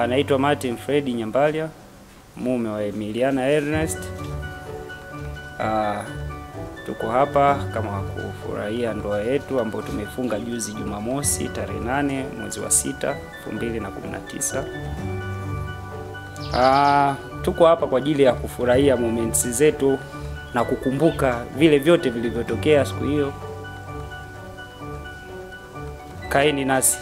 Anaitwa Martin Fredi Nyambalia, mume wa Emiliana Ernest. Ah, tuko hapa kama kufurahia ndoa yetu ambayo tumefunga juzi Jumamosi tarehe nane mwezi wa sita 2019. Ah, tuko hapa kwa ajili ya kufurahia moments zetu na kukumbuka vile vyote vilivyotokea siku hiyo. Kaeni nasi.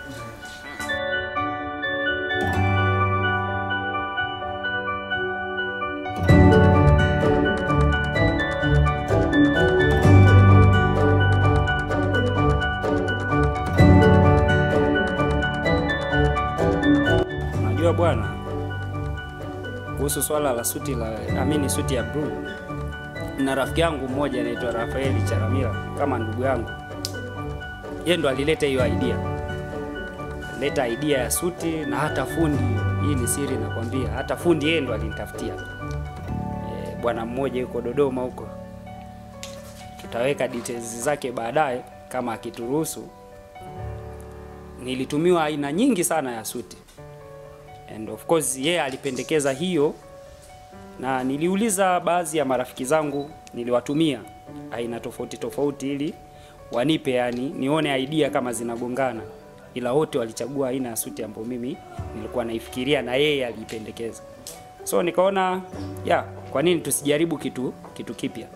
Unajua bwana, kuhusu swala la suti la amini suti ya blue, na rafiki yangu mmoja anaitwa Rafaeli Charamila kama ndugu yangu, yeye ndo alileta hiyo idea, leta idea ya suti na hata fundi. Hii ni siri nakwambia, hata fundi yeye ndo alinitafutia. E, bwana mmoja yuko Dodoma huko, tutaweka details zake baadaye kama akituruhusu. Nilitumiwa aina nyingi sana ya suti and of course yeye alipendekeza hiyo, na niliuliza baadhi ya marafiki zangu, niliwatumia aina tofauti tofauti ili wanipe, yani nione idea kama zinagongana, ila wote walichagua aina ya suti ambayo mimi nilikuwa naifikiria na yeye aliipendekeza. So nikaona ya kwa nini tusijaribu kitu kitu kipya.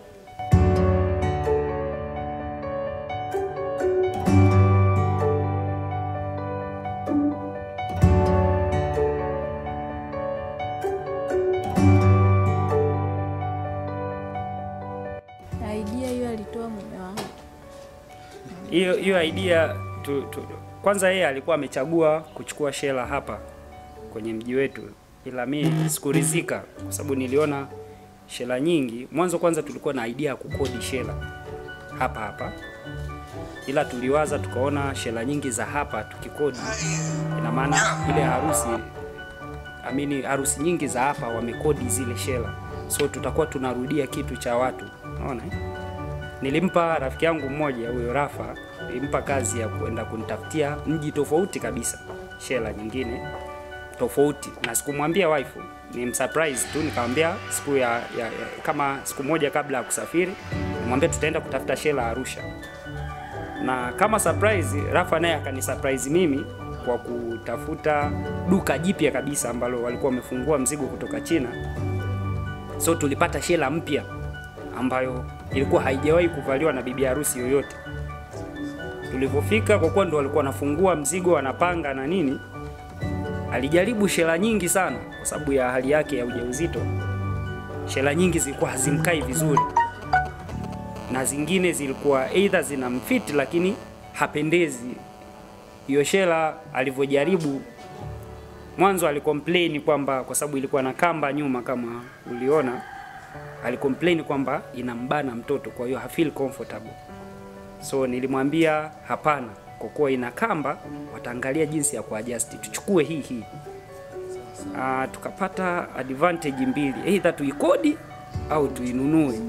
Idea hiyo alitoa mume wangu. hiyo hiyo idea tu, tu, kwanza yeye alikuwa amechagua kuchukua shela hapa kwenye mji wetu, ila mi sikurizika kwa sababu niliona shela nyingi. Mwanzo kwanza tulikuwa na idea ya kukodi shela hapa hapa, ila tuliwaza tukaona shela nyingi za hapa tukikodi, ina maana ile harusi amini, harusi nyingi za hapa wamekodi zile shela, so tutakuwa tunarudia kitu cha watu, unaona eh? Nilimpa rafiki yangu mmoja huyo Rafa, nilimpa kazi ya kwenda kunitafutia mji tofauti kabisa, shela nyingine tofauti, na sikumwambia wife, ni msurprise tu. Nikamwambia siku ya, ya, ya kama siku moja kabla ya kusafiri, nimwambia tutaenda kutafuta shela Arusha, na kama surprise, Rafa naye akani surprise mimi kwa kutafuta duka jipya kabisa ambalo walikuwa wamefungua mzigo kutoka China, so tulipata shela mpya ambayo ilikuwa haijawahi kuvaliwa na bibi harusi yoyote. Tulivyofika, kwa kuwa ndo walikuwa wanafungua mzigo, wanapanga na nini, alijaribu shela nyingi sana, kwa sababu ya hali yake ya ujauzito. Shela nyingi zilikuwa hazimkai vizuri, na zingine zilikuwa either zinamfiti lakini hapendezi. Hiyo shela alivyojaribu mwanzo, alicomplain kwamba kwa sababu ilikuwa na kamba nyuma, kama uliona alicomplain kwamba inambana mtoto, kwa hiyo hafeel comfortable. So nilimwambia hapana, kwa kuwa ina kamba, wataangalia jinsi ya kuadjust, tuchukue hii hii. Ah, tukapata advantage mbili, either tuikodi au tuinunue.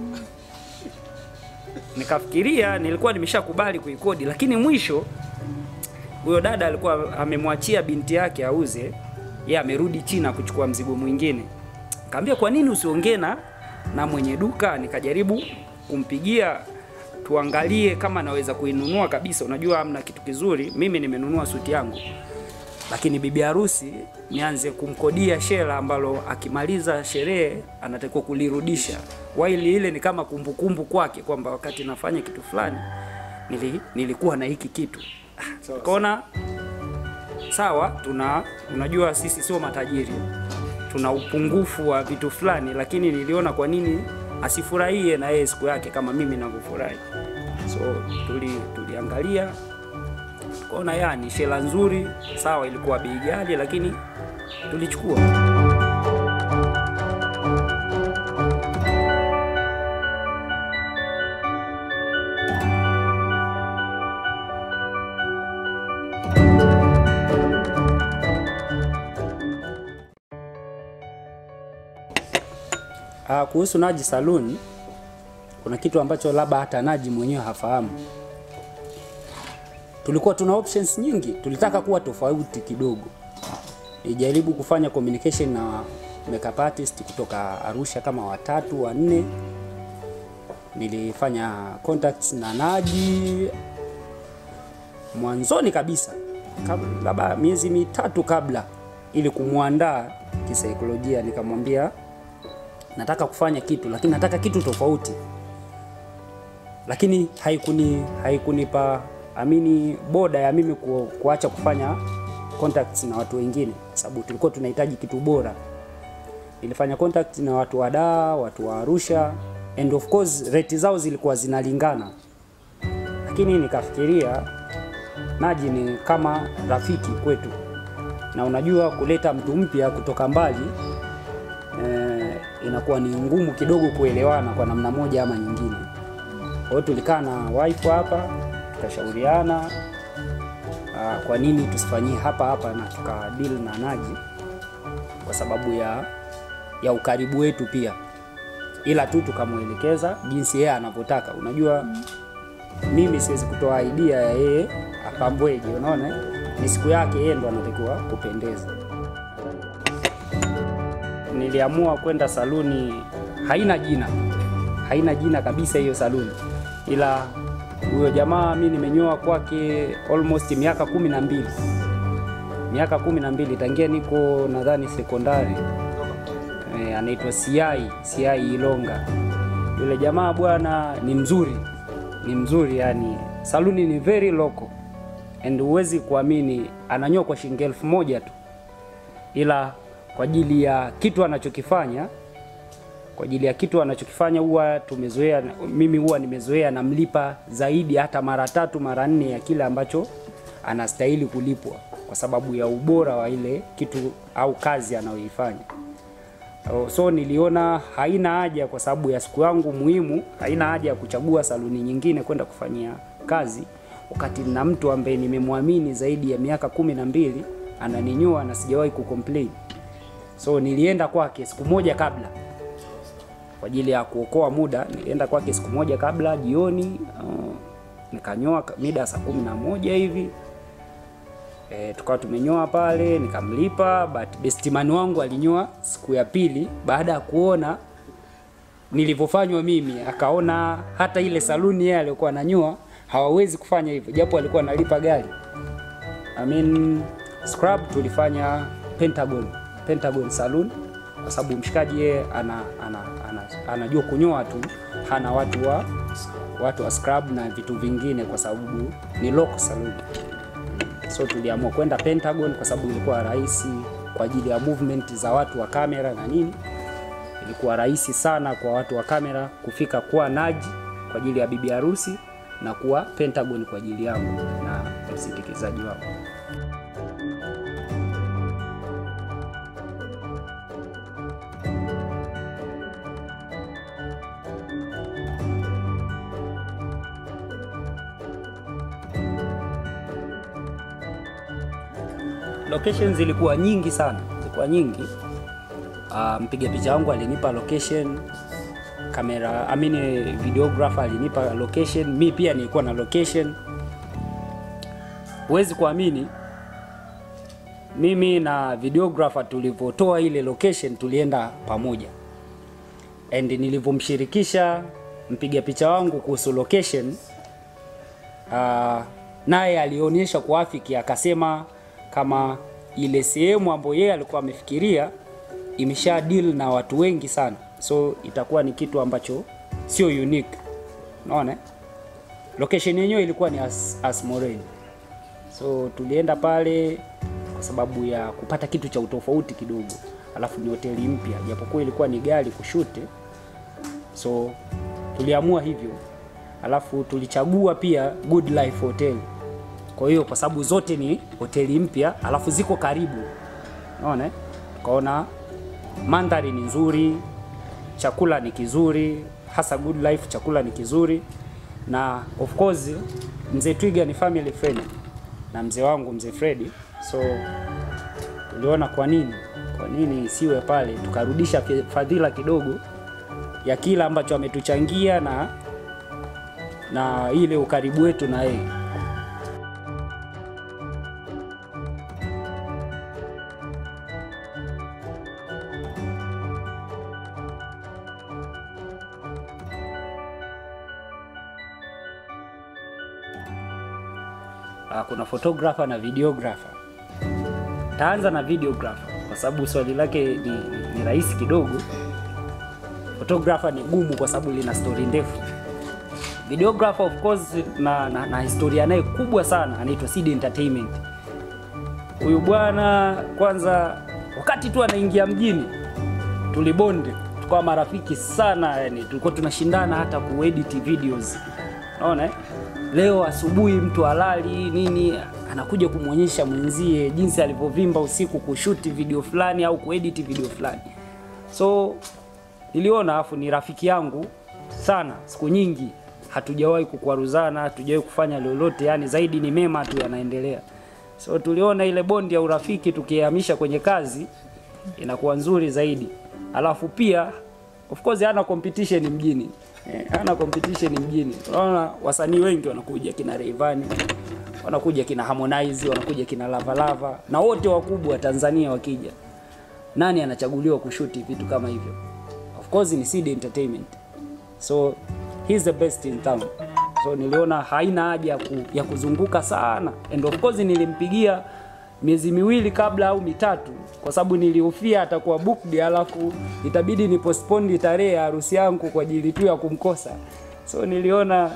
Nikafikiria, nilikuwa nimeshakubali kuikodi, lakini mwisho huyo dada alikuwa amemwachia binti yake auze, yeye amerudi China kuchukua mzigo mwingine. Kaambia, kwa nini usiongee na na mwenye duka? Nikajaribu kumpigia tuangalie kama naweza kuinunua kabisa. Unajua, amna kitu kizuri, mimi nimenunua suti yangu, lakini bibi harusi nianze kumkodia shela ambalo akimaliza sherehe anatakiwa kulirudisha, waili ile ni kama kumbukumbu kwake kwamba wakati nafanya kitu fulani nili, nilikuwa na hiki kitu. Ah, Kaona sawa, tuna unajua sisi sio matajiri, tuna upungufu wa vitu fulani, lakini niliona kwa nini asifurahie na yeye siku yake kama mimi navyofurahi. So tuli tuliangalia kaona ya ni shela nzuri, sawa, ilikuwa bei ghali, lakini tulichukua. Ah, kuhusu Naji Saloon kuna kitu ambacho labda hata Naji mwenyewe hafahamu. Tulikuwa tuna options nyingi, tulitaka kuwa tofauti kidogo. Nilijaribu kufanya communication na makeup artist kutoka Arusha kama watatu wanne. Nilifanya contacts na Naji mwanzoni kabisa, kab- labda miezi mitatu kabla, ili kumwandaa kisaikolojia. Nikamwambia nataka kufanya kitu, lakini nataka kitu tofauti, lakini haikuni haikunipa amini boda ya mimi ku, kuacha kufanya contacts na watu wengine, sababu tulikuwa tunahitaji kitu bora. Nilifanya contact na watu wa Dar, watu wa Arusha and of course rate zao zilikuwa zinalingana, lakini nikafikiria Naji ni kama rafiki kwetu, na unajua kuleta mtu mpya kutoka mbali eh, inakuwa ni ngumu kidogo kuelewana kwa namna moja ama nyingine. Kwa hiyo tulikaa na wife hapa tukashauriana ah, kwa nini tusifanyie hapa hapa na tukadeal na Naji kwa sababu ya ya ukaribu wetu pia, ila tu tukamwelekeza jinsi yeye anavyotaka. Unajua mimi siwezi kutoa idea ya yeye apambweje, unaona, ni siku yake, yeye ndo anatakiwa kupendeza. Niliamua kwenda saluni, haina jina, haina jina kabisa hiyo saluni, ila huyo jamaa mi nimenyoa kwake almost miaka kumi na mbili miaka kumi na mbili tangia niko nadhani sekondari. E, anaitwa Siai Siai Ilonga. Yule jamaa bwana ni mzuri, ni mzuri yani, saluni ni very local and huwezi kuamini, ananyoa kwa shilingi elfu moja tu, ila kwa ajili ya kitu anachokifanya kwa ajili ya kitu anachokifanya huwa tumezoea, mimi huwa nimezoea namlipa zaidi hata mara tatu mara nne ya kile ambacho anastahili kulipwa kwa sababu ya ubora wa ile kitu au kazi anayoifanya. Oh, So niliona haina haja, kwa sababu ya siku yangu muhimu, haina haja ya kuchagua saluni nyingine kwenda kufanyia kazi, wakati na mtu ambaye nimemwamini zaidi ya miaka kumi na mbili ananinyoa na sijawahi kucomplain. So nilienda kwake siku moja kabla kwa ajili ya kuokoa muda. Nilienda kwake siku moja kabla jioni, uh, nikanyoa ka- mida ya saa kumi na moja hivi e, tukawa tumenyoa pale, nikamlipa, but bestimani wangu alinyoa siku ya pili baada ya kuona nilivyofanywa mimi, akaona hata ile saluni yeye aliyokuwa ananyoa hawawezi kufanya hivyo, japo alikuwa analipa gari. I mean, scrub tulifanya Pentagon, Pentagon Saloon kwa sababu mshikaji yeye ana, ana, ana, anajua kunyoa tu, hana watu wa watu wa scrub na vitu vingine, kwa sababu ni local saloon. So tuliamua kwenda Pentagon kwa sababu ilikuwa rahisi kwa ajili ya movement za watu wa kamera na nini. Ilikuwa rahisi sana kwa watu wa kamera kufika kuwa Naji kwa ajili ya bibi harusi na kuwa Pentagon kwa ajili yangu na msindikizaji wangu. Locations zilikuwa nyingi sana, zilikuwa nyingi. Uh, mpiga picha wangu alinipa location, kamera I mean videographer alinipa location, mi pia nilikuwa na location. Huwezi kuamini mimi na videographer tulivyotoa ile location tulienda pamoja, and nilivyomshirikisha mpiga picha wangu kuhusu location uh, naye alionyesha kuafiki, akasema kama ile sehemu ambayo yeye alikuwa amefikiria imesha deal na watu wengi sana, so itakuwa ni kitu ambacho sio unique. Unaona, eh? location yenyewe ilikuwa ni As, Asmoreni, so tulienda pale kwa sababu ya kupata kitu cha utofauti kidogo, alafu ni hoteli mpya, japokuwa ilikuwa ni gari kushute, so tuliamua hivyo, alafu tulichagua pia Good Life Hotel. Kwa hiyo kwa sababu zote ni hoteli mpya, alafu ziko karibu, unaona, eh? tukaona mandhari ni nzuri, chakula ni kizuri, hasa Good Life chakula ni kizuri, na of course mzee Twiga ni family friend na mzee wangu mzee Freddy, so tuliona kwa nini kwa nini isiwe pale, tukarudisha fi- fadhila kidogo ya kila ambacho ametuchangia na na ile ukaribu wetu na yeye. uh, kuna photographer na videographer. Taanza na videographer kwa sababu swali lake ni, ni, ni rahisi kidogo. Photographer ni gumu kwa sababu lina story ndefu. Videographer of course na, na, na historia naye kubwa sana, anaitwa Seed Entertainment. Huyu bwana kwanza, wakati tu anaingia mjini tulibonde, tukawa marafiki sana, yani tulikuwa tunashindana hata kuedit videos. Unaona eh? Leo asubuhi mtu halali nini anakuja kumwonyesha mwenzie jinsi alivyovimba usiku kushuti video fulani au kuedit video fulani. So niliona afu ni rafiki yangu sana, siku nyingi hatujawahi kukwaruzana, hatujawahi kufanya lolote, yani zaidi ni mema tu yanaendelea. So tuliona ile bondi ya urafiki tukihamisha kwenye kazi inakuwa nzuri zaidi. Alafu pia of course hana competition mjini. Eh, hana competition mjini. Unaona wasanii wengi wanakuja kina Rayvanny, wanakuja kina Harmonize, wanakuja kina Lava Lava na wote wakubwa wa Tanzania wakija. Nani anachaguliwa kushuti vitu kama hivyo? Of course ni Seed Entertainment. So he's the best in town. So niliona haina haja ya, ku, ya kuzunguka sana. And of course nilimpigia miezi miwili kabla au mitatu kwa sababu nilihofia atakuwa booked, alafu itabidi ni postpone tarehe ya harusi yangu kwa ajili tu ya kumkosa. So niliona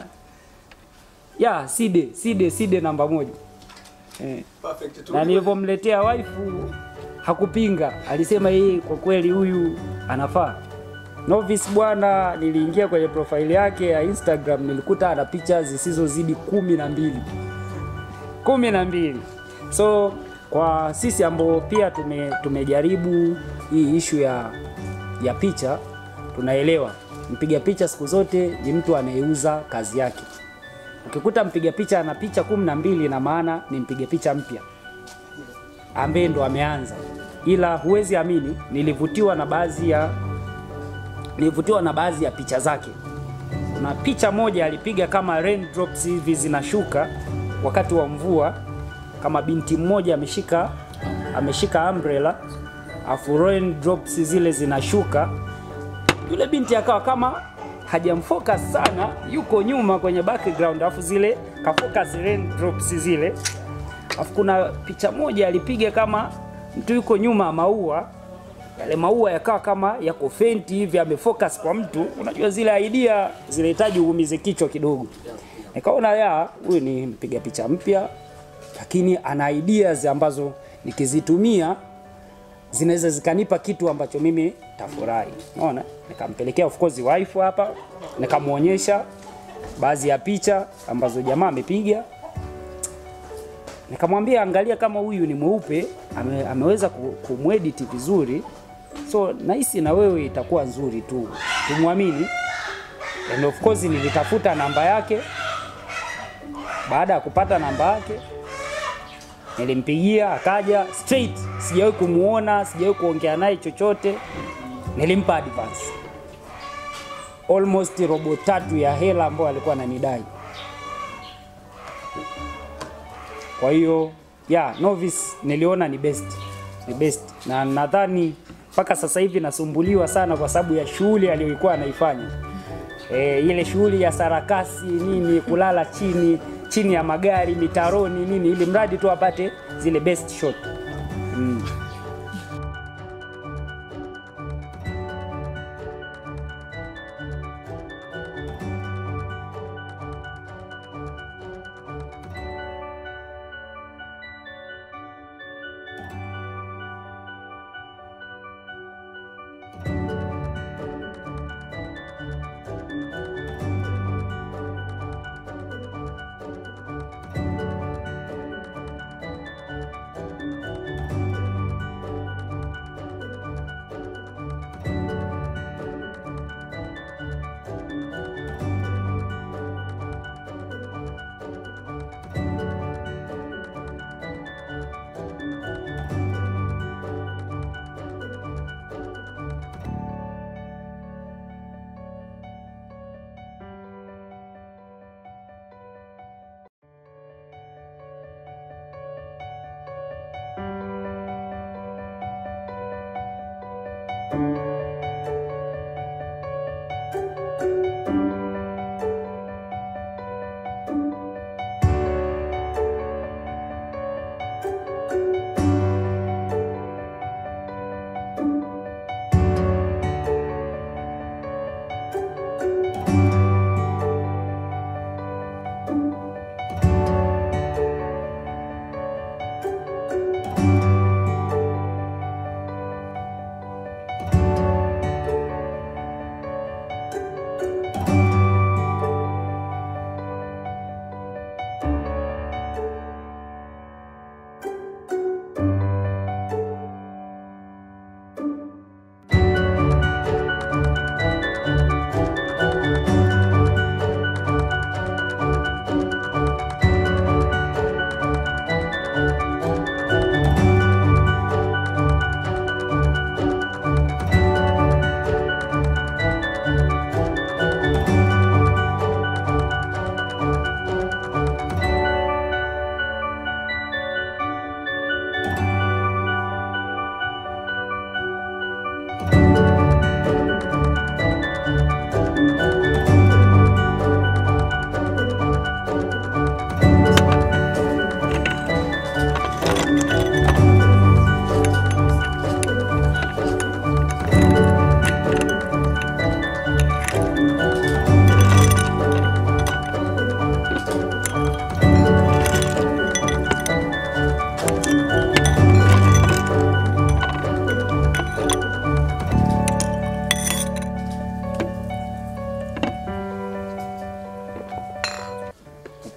ya Side Side Side namba moja eh. Perfect. Na nilivyomletea waifu hakupinga, alisema yeye kwa kweli huyu anafaa. Novice bwana, niliingia kwenye profile yake ya Instagram nilikuta ana picha zisizozidi kumi na mbili kumi na mbili. So kwa sisi ambao pia tume, tumejaribu hii ishu ya, ya picha tunaelewa mpiga picha siku zote ni mtu anayeuza kazi yake. Ukikuta mpiga picha ana picha kumi na mbili na maana ni mpiga picha mpya ambaye ndo ameanza, ila huwezi amini, nilivutiwa na baadhi ya nilivutiwa na baadhi ya picha zake. Kuna picha moja alipiga kama raindrops hivi zinashuka wakati wa mvua, kama binti mmoja ameshika ameshika umbrella afu raindrops zile zinashuka, yule binti akawa kama hajamfocus sana, yuko nyuma kwenye background, afu zile kafocus raindrops zile. Afu kuna picha moja alipiga kama mtu yuko nyuma ya maua yale maua yakawa kama yako fenti hivi, amefocus kwa mtu. Unajua zile idea zinahitaji uumize kichwa kidogo. Nikaona ya huyu ni mpiga picha mpya, lakini ana ideas ambazo nikizitumia zinaweza zikanipa kitu ambacho mimi tafurahi. Unaona, nikampelekea of course wife hapa, nikamwonyesha baadhi ya picha ambazo jamaa amepiga nikamwambia angalia kama huyu ni mweupe ame, ameweza ku- kumwedit vizuri, so nahisi na wewe itakuwa nzuri tu, tumwamini. And of course nilitafuta namba yake. Baada ya kupata namba yake nilimpigia, akaja straight. Sijawahi kumuona, sijawahi kuongea naye chochote. Nilimpa advance almost robo tatu ya hela ambayo alikuwa ananidai. Kwa hiyo ya Novice niliona ni best, ni best, na nadhani mpaka sasa hivi nasumbuliwa sana kwa sababu ya shughuli aliyokuwa anaifanya. E, ile shughuli ya sarakasi nini, kulala chini chini ya magari mitaroni nini, ili mradi tu apate zile best shot mm.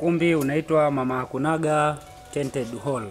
Ukumbi unaitwa Mama Hakunaga Tented Hall.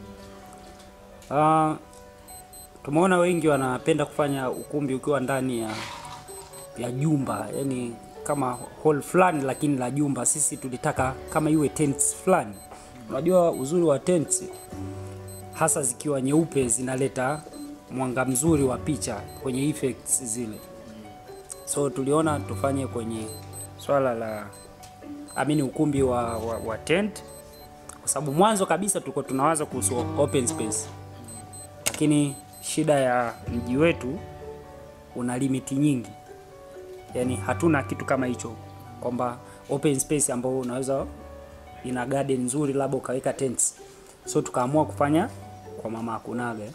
Uh, tumeona wengi wanapenda kufanya ukumbi ukiwa ndani ya ya jumba, yani kama hall fulani lakini la jumba. Sisi tulitaka kama iwe tents fulani. Unajua uzuri wa tents hasa zikiwa nyeupe zinaleta mwanga mzuri wa picha kwenye effects zile, so tuliona tufanye kwenye swala la amini ukumbi wa, wa, wa tent kwa sababu mwanzo kabisa tulikuwa tunawaza kuhusu open space, lakini shida ya mji wetu una limiti nyingi, yani hatuna kitu kama hicho kwamba open space ambao unaweza ina garden nzuri labda ukaweka tents, so tukaamua kufanya kwa Mama Hakunaga.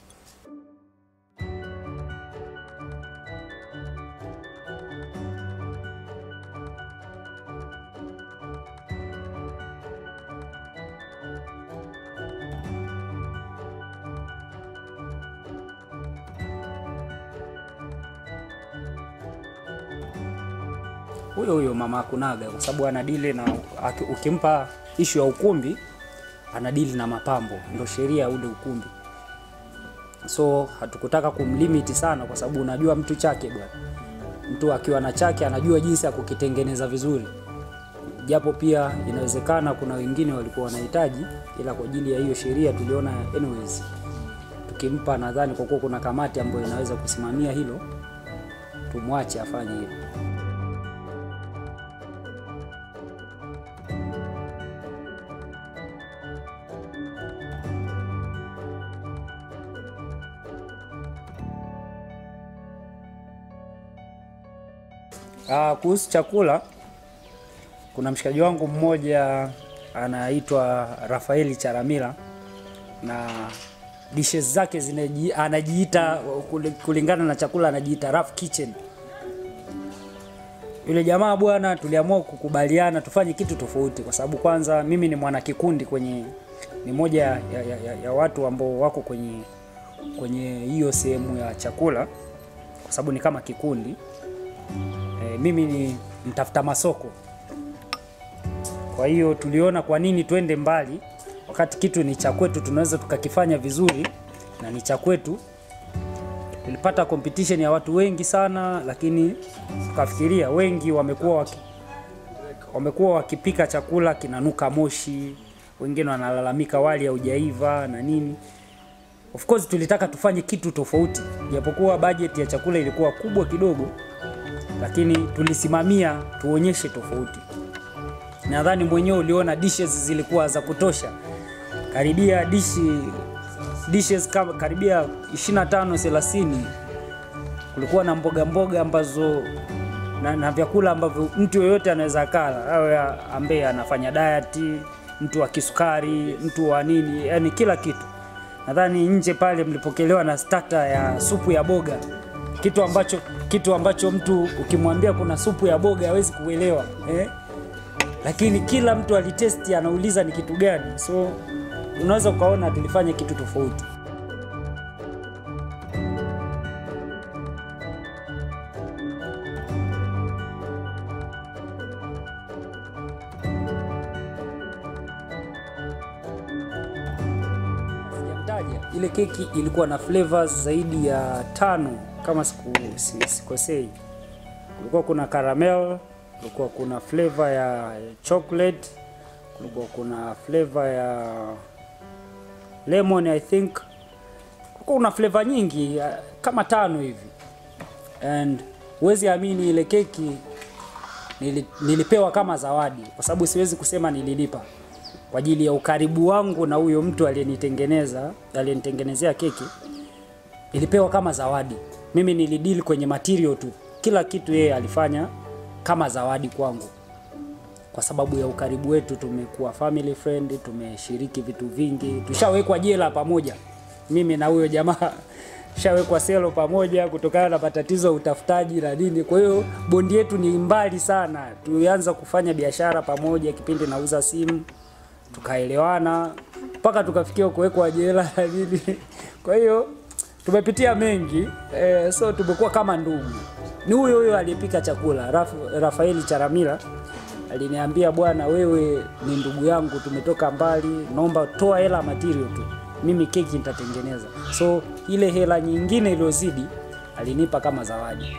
huyo huyo Mama Hakunaga kwa sababu anadili na aki- ukimpa ishu ya ukumbi anadili na mapambo, ndo sheria ya ule ukumbi. So hatukutaka kumlimiti sana, kwa sababu unajua mtu chake bwana, mtu akiwa na chake anajua jinsi ya kukitengeneza vizuri, japo pia inawezekana kuna wengine walikuwa wanahitaji, ila kwa ajili ya hiyo sheria tuliona anyways tukimpa, nadhani kwa kuwa kuna kamati ambayo inaweza kusimamia hilo, tumwache afanye hilo. Ah, kuhusu chakula kuna mshikaji wangu mmoja anaitwa Rafaeli Charamila na dishes zake zinaji, anajiita kuli- kulingana na chakula anajiita rough kitchen. Yule jamaa bwana, tuliamua kukubaliana tufanye kitu tofauti, kwa sababu kwanza mimi ni mwana kikundi kwenye, ni moja ya, ya, ya, ya watu ambao wako kwenye kwenye hiyo sehemu ya chakula, kwa sababu ni kama kikundi e, mimi ni mtafuta masoko. Kwa hiyo tuliona kwa nini twende mbali wakati kitu ni cha kwetu, tunaweza tukakifanya vizuri na ni cha kwetu. Tulipata competition ya watu wengi sana, lakini tukafikiria wengi wamekuwa waki, wamekuwa wakipika chakula kinanuka moshi, wengine wanalalamika wali haujaiva na nini. Of course tulitaka tufanye kitu tofauti, japokuwa budget ya chakula ilikuwa kubwa kidogo, lakini tulisimamia tuonyeshe tofauti. Nadhani mwenyewe uliona dishes zilikuwa za kutosha, karibia dishi dishes kama karibia 25 30. Kulikuwa na mboga mboga ambazo na, na vyakula ambavyo mtu yoyote anaweza kala, awe ambaye anafanya diet, mtu wa kisukari, mtu wa nini, yani kila kitu. Nadhani nje pale mlipokelewa na starter ya supu ya boga, kitu ambacho kitu ambacho mtu ukimwambia kuna supu ya boga hawezi kuelewa eh? Lakini kila mtu alitesti, anauliza ni kitu gani, so unaweza ukaona tulifanya kitu tofauti. Sijamtaja. Ile keki ilikuwa na flavors zaidi ya tano kama siku si- sikosei. Kulikuwa kuna caramel, kulikuwa kuna flavor ya chocolate, kulikuwa kuna flavor ya lemon I think. Kulikuwa kuna flavor nyingi ya- kama tano hivi. And huwezi amini ile keki nili, nilipewa kama zawadi kwa sababu siwezi kusema nililipa kwa ajili ya ukaribu wangu na huyo mtu aliyenitengeneza aliyenitengenezea keki nilipewa kama zawadi mimi nilidili kwenye material tu kila kitu yeye alifanya kama zawadi kwangu kwa sababu ya ukaribu wetu tumekuwa family friend tumeshiriki vitu vingi tushawekwa jela pamoja mimi na huyo jamaa shawekwa selo pamoja kutokana na matatizo ya utafutaji na nini. Kwa hiyo bondi yetu ni mbali sana. Tulianza kufanya biashara pamoja kipindi nauza simu, tukaelewana mpaka tukafikia kuwekwa jela na nini. Kwa hiyo tumepitia mengi eh, so tumekuwa kama ndugu. Ni huyo huyo aliyepika chakula Raf, Rafaeli Charamila aliniambia bwana, wewe ni ndugu yangu, tumetoka mbali, naomba toa hela material tu, mimi keki nitatengeneza. So ile hela nyingine iliyozidi alinipa kama zawadi.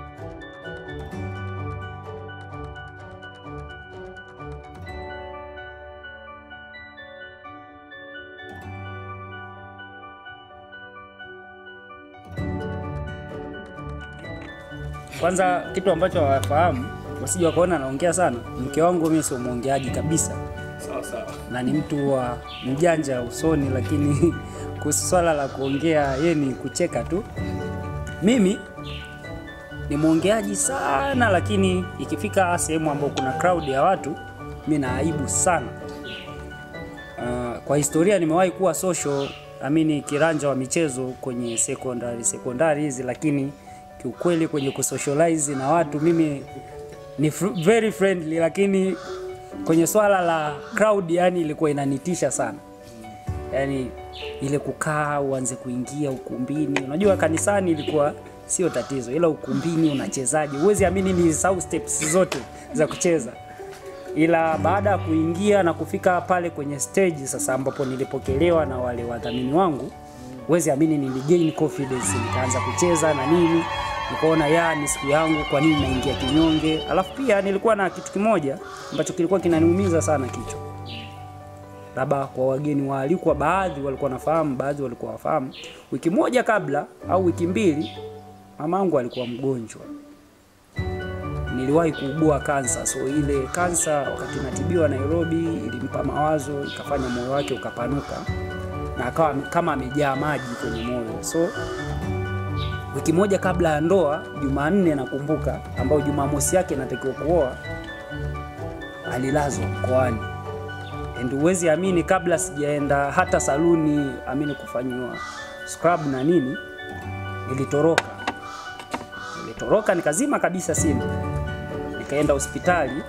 Kwanza kitu ambacho hawafahamu wasije wakaona naongea sana, mke wangu mimi sio mwongeaji kabisa, Sawa sawa. na ni mtu wa mjanja usoni, lakini kuhusu swala la kuongea yeye ni kucheka tu. Mimi ni mwongeaji sana, lakini ikifika sehemu ambayo kuna crowd ya watu mi na aibu sana. Uh, kwa historia nimewahi kuwa social amini kiranja wa michezo kwenye secondary secondary hizi, lakini kiukweli kwenye kusocialize na watu mimi ni fr- very friendly, lakini kwenye swala la crowd yani ilikuwa inanitisha sana yani ile kukaa uanze kuingia ukumbini. Unajua kanisani ilikuwa sio tatizo, ila ukumbini unachezaje? Huwezi amini ni sau steps zote za kucheza, ila baada ya kuingia na kufika pale kwenye stage sasa, ambapo nilipokelewa na wale wadhamini wangu, huwezi amini niligain confidence, nikaanza kucheza na nini, nikaona ya ni siku yangu, kwa nini naingia kinyonge? Alafu pia nilikuwa na kitu kimoja ambacho kilikuwa kinaniumiza sana kichwa labda kwa wageni waalikwa, baadhi walikuwa nafahamu, baadhi walikuwa wafahamu. Wiki moja kabla au wiki mbili, mamangu alikuwa mgonjwa, niliwahi kuugua kansa. So ile kansa wakati natibiwa Nairobi ilimpa mawazo, ikafanya moyo wake ukapanuka na akawa kama amejaa maji kwenye moyo. So wiki moja kabla ya ndoa, Jumanne nakumbuka, ambayo Jumamosi yake natakiwa kuoa, alilazwa mkoani and huwezi amini, kabla sijaenda hata saluni amini kufanyiwa scrub na nini, nilitoroka nilitoroka nikazima kabisa simu, nikaenda hospitali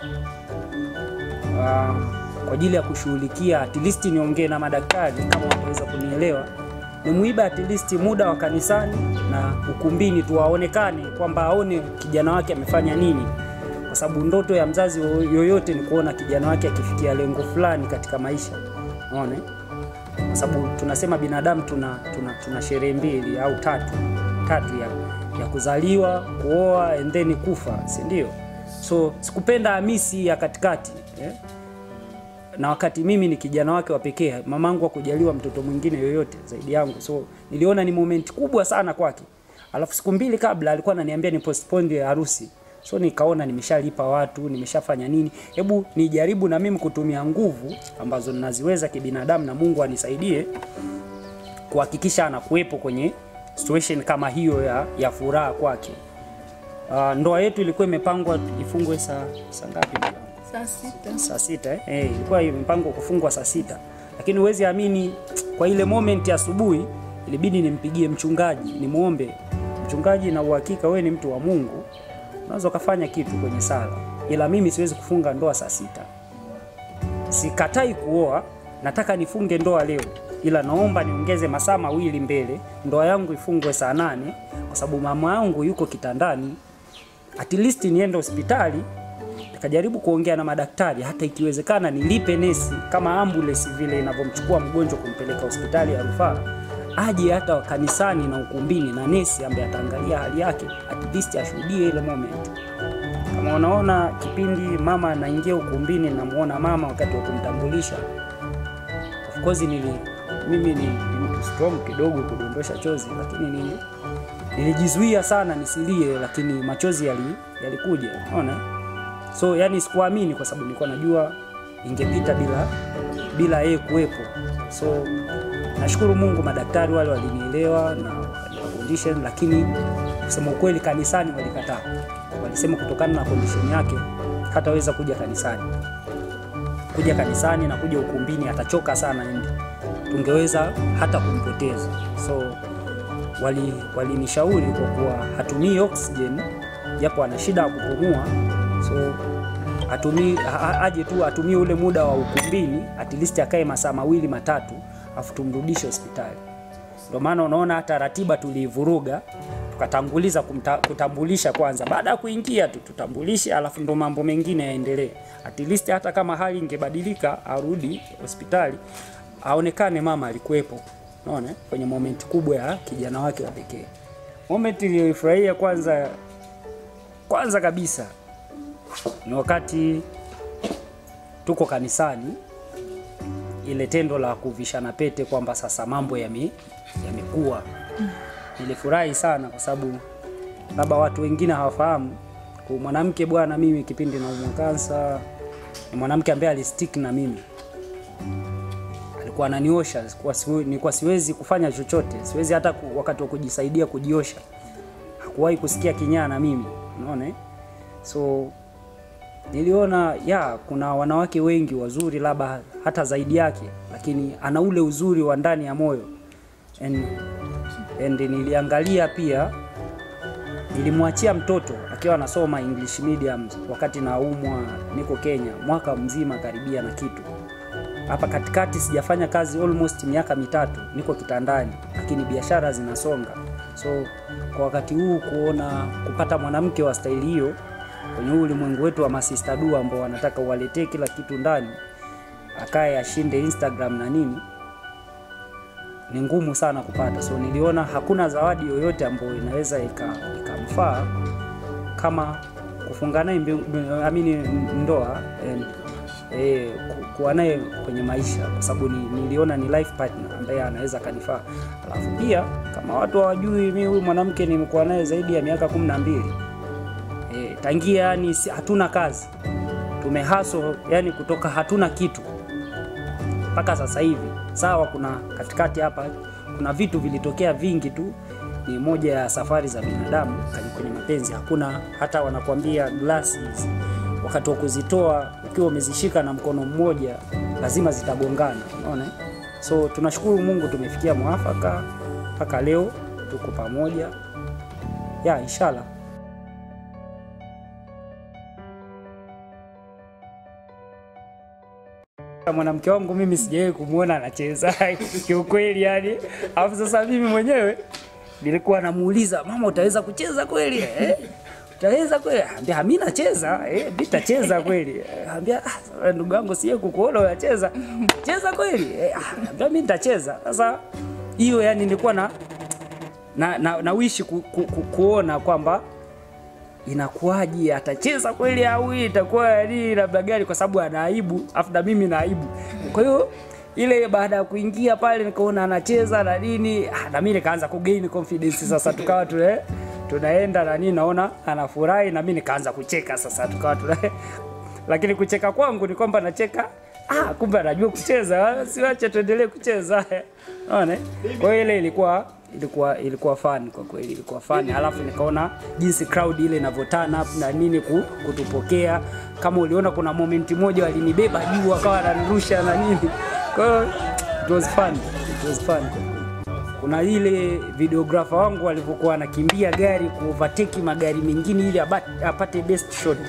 uh, kwa ajili ya kushughulikia at least niongee na madaktari kama wataweza kunielewa, nimuiba at least muda wa kanisani na ukumbini tu, aonekane kwamba aone kijana wake amefanya nini kwa sababu ndoto ya mzazi yoyote ni kuona kijana wake akifikia lengo fulani katika maisha. Unaona? Kwa sababu tunasema binadamu tuna, tuna, tuna sherehe mbili au tatu tatu ya, ya kuzaliwa, kuoa and then kufa, si ndio? So sikupenda Hamisi ya katikati eh? na wakati mimi ni kijana wake wa pekee, mamangu hakujaliwa mtoto mwingine yoyote zaidi yangu, so niliona ni moment kubwa sana kwake. Alafu siku mbili kabla alikuwa ananiambia ni postpone harusi so nikaona nimeshalipa watu, nimeshafanya nini, hebu nijaribu na mimi kutumia nguvu ambazo ninaziweza kibinadamu, na Mungu anisaidie kuhakikisha anakuwepo kwenye situation kama hiyo ya, ya furaha kwake. Uh, ndoa yetu ilikuwa imepangwa ifungwe saa saa ngapi? ndugu yangu? Saa sita. saa sita eh? Eh, ilikuwa imepangwa kufungwa saa sita, lakini huwezi amini, kwa ile moment ya asubuhi ilibidi nimpigie mchungaji nimwombe mchungaji, na uhakika wewe ni mtu wa Mungu, unaweza ukafanya kitu kwenye sala, ila mimi siwezi kufunga ndoa saa sita. Sikatai kuoa, nataka nifunge ndoa leo, ila naomba niongeze masaa mawili mbele, ndoa yangu ifungwe saa nane kwa sababu mama yangu yuko kitandani, at least niende hospitali nikajaribu kuongea na madaktari, hata ikiwezekana nilipe nesi kama ambulance vile inavyomchukua mgonjwa kumpeleka hospitali ya rufaa, aje hata kanisani na ukumbini na nesi ambaye ataangalia hali yake, at least ashuhudie ile moment. Kama unaona kipindi mama anaingia ukumbini, namuona mama wakati wa kumtambulisha, of course nili mimi ni, ni mtu strong kidogo kudondosha chozi, lakini nili nilijizuia sana nisilie, lakini machozi yali yalikuja, unaona so yani sikuamini kwa sababu nilikuwa najua ingepita bila bila yeye kuwepo. So nashukuru Mungu, madaktari wale walinielewa na wakanipa condition, lakini kusema ukweli, kanisani walikataa. Walisema kutokana na condition yake hataweza kuja kanisani, kuja kanisani na kuja ukumbini atachoka sana, and tungeweza hata kumpoteza. So wali walinishauri kwa kuwa hatumii oxygen, japo ana shida ya kupumua so atumii ha- aje tu atumie ule muda wa ukumbini at least akae masaa mawili matatu afu tumrudishe hospitali. Ndio maana unaona hata ratiba tuliivuruga, tukatanguliza kumta, kutambulisha kwanza. Baada ya kuingia tu tutambulishe, alafu ndo mambo mengine yaendelee. At least hata kama hali ingebadilika, arudi hospitali aonekane mama alikuwepo, unaona, kwenye moment kubwa ya kijana wake wa pekee. Moment iliyoifurahia kwanza kwanza kabisa ni wakati tuko kanisani, ile tendo la kuvishana pete kwamba sasa mambo yame- yamekuwa. Nilifurahi sana kwa sababu labda watu wengine hawafahamu, kwa mwanamke bwana, mimi kipindi naumwa kansa, ni mwanamke ambaye alistick na mimi alikuwa ananiosha, sikuwa siwe- nilikuwa siwezi kufanya chochote, siwezi hata ku, wakati wa kujisaidia kujiosha, hakuwahi kusikia kinyaa na mimi, unaona eh? so niliona ya kuna wanawake wengi wazuri labda hata zaidi yake, lakini ana ule uzuri wa ndani ya moyo and, and niliangalia pia, nilimwachia mtoto akiwa anasoma English medium wakati naumwa, niko Kenya mwaka mzima karibia na kitu hapa katikati sijafanya kazi almost miaka mitatu, niko kitandani, lakini biashara zinasonga. So kwa wakati huu kuona kupata mwanamke wa staili hiyo kwenye huu ulimwengu wetu wa masista du ambao wanataka uwaletee kila kitu ndani, akaye ashinde Instagram na nini, ni ngumu sana kupata. So niliona hakuna zawadi yoyote ambayo inaweza ika- ikamfaa kama kufunga naye mbi- amini ndoa and, eh, ku- kuwa naye kwenye maisha, kwa sababu ni, niliona ni life partner ambaye anaweza kanifaa. Alafu pia kama watu hawajui, mimi huyu mwanamke nimekuwa naye zaidi ya miaka kumi na mbili e, tangia yani si- hatuna kazi tumehaso yani kutoka hatuna kitu mpaka sasa hivi. Sawa, kuna katikati hapa kuna vitu vilitokea vingi tu, ni moja ya safari za binadamu kani- kwenye mapenzi. Hakuna hata wanakuambia glasses, wakati wa kuzitoa ukiwa umezishika na mkono mmoja lazima zitagongana, unaona. eh? So tunashukuru Mungu tumefikia mwafaka mpaka leo tuko pamoja ya inshallah. mwanamke wangu mimi sijawahi kumwona anacheza kiukweli, yani. Alafu sasa mimi mwenyewe nilikuwa namuuliza mama, utaweza kucheza kweli eh? Utaweza kweli? Ambia mimi nacheza eh, mimi nitacheza kweli. Eh, Ambia ah, sasa ndugu yangu siye kukuona unacheza. Cheza kweli? Eh, ah, ambia mimi nitacheza. Sasa hiyo yani nilikuwa na na, na, na wishi ku, ku, ku, kuona kwamba inakuwaje, atacheza kweli au hii itakuwa yani labda gani, kwa sababu ana aibu, afu na mimi na aibu. Kwa hiyo ile baada ya kuingia pale nikaona anacheza na nini, ah, na mimi nikaanza kugain confidence sasa, tukawa tuna tunaenda na nini, naona anafurahi na mimi nikaanza kucheka sasa, tukawa tuna lakini kucheka kwangu ni kwamba nacheka ah, kumbe anajua kucheza, siwache tuendelee kucheza. Unaona? Kwa hiyo ile ilikuwa ilikuwa ilikuwa fun kwa kweli, ilikuwa fun. Alafu nikaona jinsi crowd ile inavyotana up na nini ku- kutupokea. Kama uliona kuna moment moja walinibeba juu wakawa wananirusha na nini, kwa hiyo it was fun, it was fun kuna ile videographer wangu alivyokuwa anakimbia gari kuovertake magari mengine ili aba- apate best shot,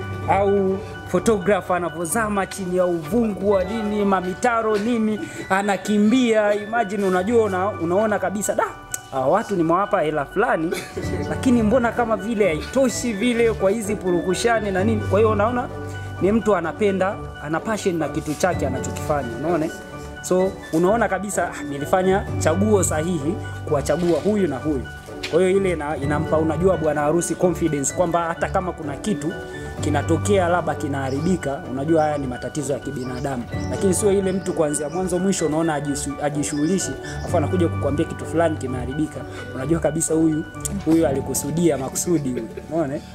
au photographer anavyozama chini ya uvungu wa nini mamitaro nini, anakimbia. Imagine, unajua una, unaona kabisa da hawa watu nimewapa hela fulani, lakini mbona kama vile haitoshi vile kwa hizi purukushani na nini. Kwa hiyo unaona ni mtu anapenda, ana passion na kitu chake anachokifanya, unaona eh? So unaona kabisa ah, nilifanya chaguo sahihi kuwachagua huyu na huyu. Kwa hiyo ile ina, inampa unajua bwana harusi confidence kwamba hata kama kuna kitu kinatokea labda kinaharibika, unajua haya ni matatizo ya kibinadamu, lakini sio ile mtu kuanzia mwanzo mwisho unaona ajishu- ajishughulishi, afu anakuja kukwambia kitu fulani kimeharibika, unajua kabisa huyu huyu alikusudia makusudi huyu, unaona eh?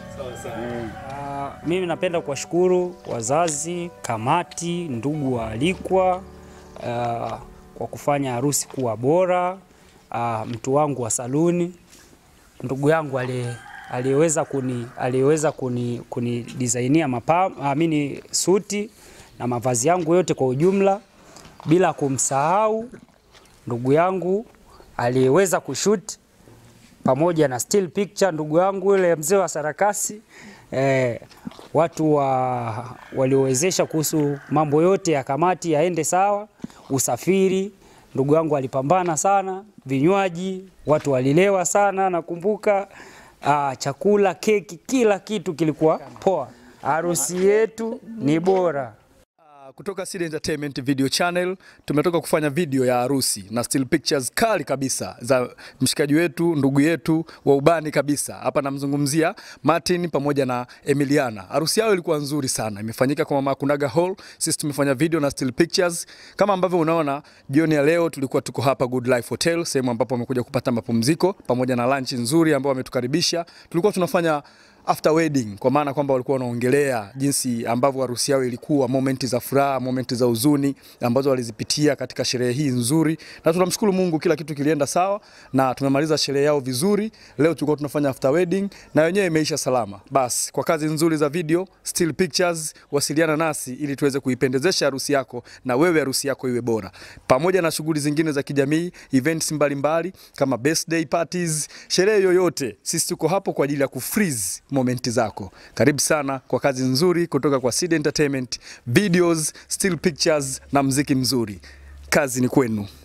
Ah, mimi napenda kuwashukuru wazazi, kamati, ndugu waalikwa ah, kwa kufanya harusi kuwa bora. Ah, mtu wangu wa saluni, ndugu yangu aliye- aliyeweza kuni aliyeweza kuni, kuni designia mapam, amini suti na mavazi yangu yote kwa ujumla, bila kumsahau ndugu yangu aliyeweza kushoot pamoja na still picture, ndugu yangu yule mzee wa sarakasi eh, watu wa waliowezesha kuhusu mambo yote ya kamati yaende sawa, usafiri Ndugu yangu alipambana sana, vinywaji, watu walilewa sana, nakumbuka ah, chakula, keki, kila kitu kilikuwa poa. Harusi yetu ni bora. Uh, kutoka Seed Entertainment Video Channel tumetoka kufanya video ya harusi na still pictures kali kabisa za mshikaji wetu ndugu yetu wa ubani kabisa. Hapa namzungumzia Martin pamoja na Emiliana. Harusi yao ilikuwa nzuri sana, imefanyika kwa Mama Kunaga Hall. Sisi tumefanya video na still pictures kama ambavyo unaona. Jioni ya leo tulikuwa tuko hapa Good Life Hotel, sehemu ambapo wamekuja kupata mapumziko pamoja na lunch nzuri ambao wametukaribisha. Tulikuwa tunafanya after wedding kwa maana kwamba walikuwa wanaongelea jinsi ambavyo harusi yao ilikuwa, momenti za furaha, momenti za huzuni ambazo walizipitia katika sherehe hii nzuri, na tunamshukuru Mungu, kila kitu kilienda sawa na tumemaliza sherehe yao vizuri. Leo tulikuwa tunafanya after wedding na wenyewe imeisha salama. Basi kwa kazi nzuri za video, still pictures, wasiliana nasi ili tuweze kuipendezesha harusi yako na wewe harusi yako iwe bora, pamoja na shughuli zingine za kijamii, events mbalimbali mbali, kama birthday parties, sherehe yoyote, sisi tuko hapo kwa ajili ya kufreeze momenti zako. Karibu sana kwa kazi nzuri kutoka kwa Seed Entertainment, videos, still pictures na mziki mzuri. Kazi ni kwenu.